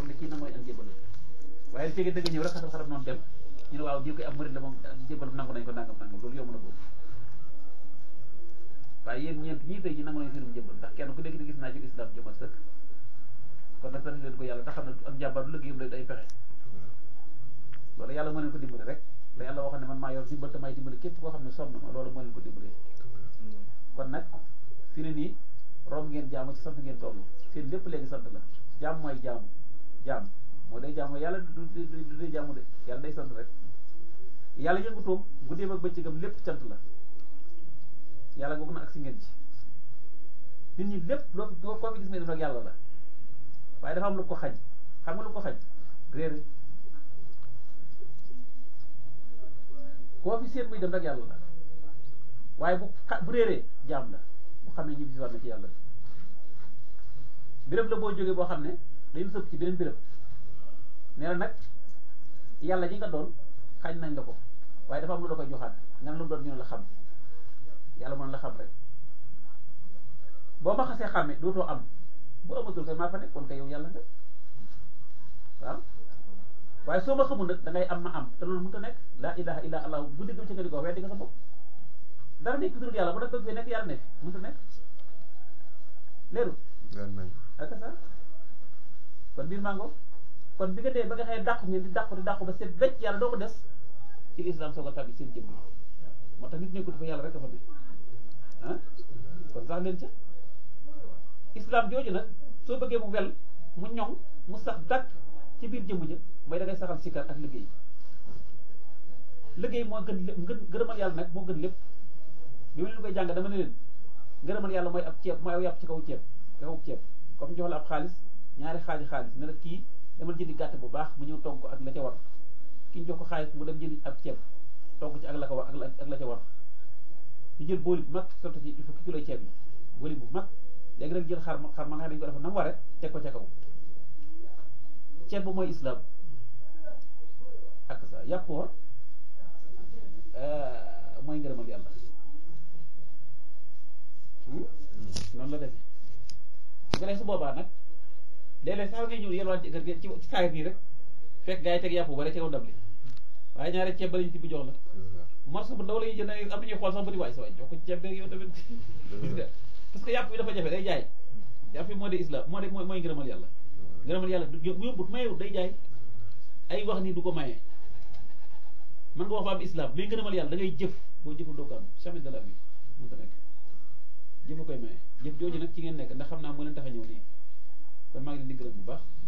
xam ne kii na mooy ak njëbal waaye li fekkee dëgg ñëw rek xasal xarab noonu dem ñu ne waaw diw koy am murid la moom ak njëbal nangu nañ ko nangam nangam loolu yomb na boobu waaye yéen ñeent ñii tey ji nangu nañ seenum njëbal ndax kenn ku nekk di gis naa ci islam jëmal sëkk kon nag sant leen ko yàlla te xam ne ak njàmbaar du liggéeyam lay day pexe loolu yàlla moo leen ko dimbale rek la yàlla waxoon ne man maa yor dimbal te may dimbale képp koo xam ne sonn ma loolu moo leen ko dimbalee kon nag fi ne nii rom ngeen jaamu ci sant ngeen toll seen lépp léegi sant la jaam mooy jaamu jaam moo day jaamu yàlla du du du dee jaamu de yàlla day sant rek yàlla yëngutoom guddeem ak bëccëgam lépp cant la yàlla googu na ak si ngeen ci nit ñi lépp loo loo koo fi gis ne def nag yàlla la waaye dafa am lu ko xañ xam nga lu ko xañ réere koo fi seet muy dem rek yàlla la waaye bu xa bu réeree jaam la bu xam ne ñibbi si war na ci yàlla béréb la boo jógee boo xam ne dañu sëpp ci beneen béréb nee na nag yàlla ji nga doon xañ nañ la ko waaye dafa am lu la koy joxaat nga ne lu mu doon ñu ne la xam yàlla mën la xam rek boo ma xasee xàmme dootoo am bu amatul kay maa fa nekk kon kay yow yàlla nga waaw waaye soo ma xamul nag da ngay am ma am te loolu mënut a nekk laa ilaha illa allah bu dégg ci nga di ko weddi nga sa bopp dara nekk dul yàlla bu def bëgg fee nekk yàlla nekk mënut a nekk leeru ak ça kon biir mango kon bi nga dee ba nga xëy dàqu ngeen di dàqu di dàqu ba seet becc yàlla doo ko des ci lislaam soog a tàbbi seen jëmm yi moo tax nit nekkul fa yàlla rek a fa ne ah kon sax leen ca islam jooju nag soo bëggee mu wel mu ñoŋ mu sax dàkk ci biir jëmm ja mooy da ngay saxal sikkar ak liggéey liggéey moo gën lépp ngën gërëmal yàlla nag moo gën lépp bi ma leen koy jàng dama ne leen ngërëmal yàlla mooy ab ceeb mooy aw yàpp ci kaw ceeb ci kaw ceeb comme jox la ab xaalis ñaari xaaji xaalis ne la kii demal jëndi gàtt bu baax mu ñëw togg ko ak la ca war ki ñu jox ko xaalis mu dem jëndi ab ceeb togg ci ak la ko war ak la ak la ca war ñu jël booli bu mag sotti ci il faut ki kiloy ceeb yi booli bu mag léegi nag jël xar ma xar ma nga xam ne dañu ko def na mu waree teg ko ca kaw ceeb bu mooy islam ak sa yàpp wa mooy ngërëmal yàlla noonu la defee bu ko defee su boobaa nag léeg-léeg sax ngay ñëw yelwaan ci kër gi ci ci saayir nii rek fekk gaa yi teg yàpp bu bare ci kaw ndab li waaye ñaari ceeb ba lañu tibb jox la morso bu ndaw la ñuy jënd am na ñuy xool sax ba di waay sa waay jox ko ceeb beeg yow tamit gis nga parce que yàpp bi dafa jafe day jaay yàpp bi moo de islam moo de mooy mooy ngërëmal yàlla ngërëmal yàlla du bu yóbbut mayewut day jaay ay wax ni du ko maye man nga wax ba am islam mais ngërëmal yàlla da ngay jëf boo jëful doo ko am jamais de la vie mën ta nekk jëfa koy maye jëf jooju nag ci ngeen nekk ndax xam naa moo leen tax a ñëw nii kon maa ngi leen di gërëm bu baax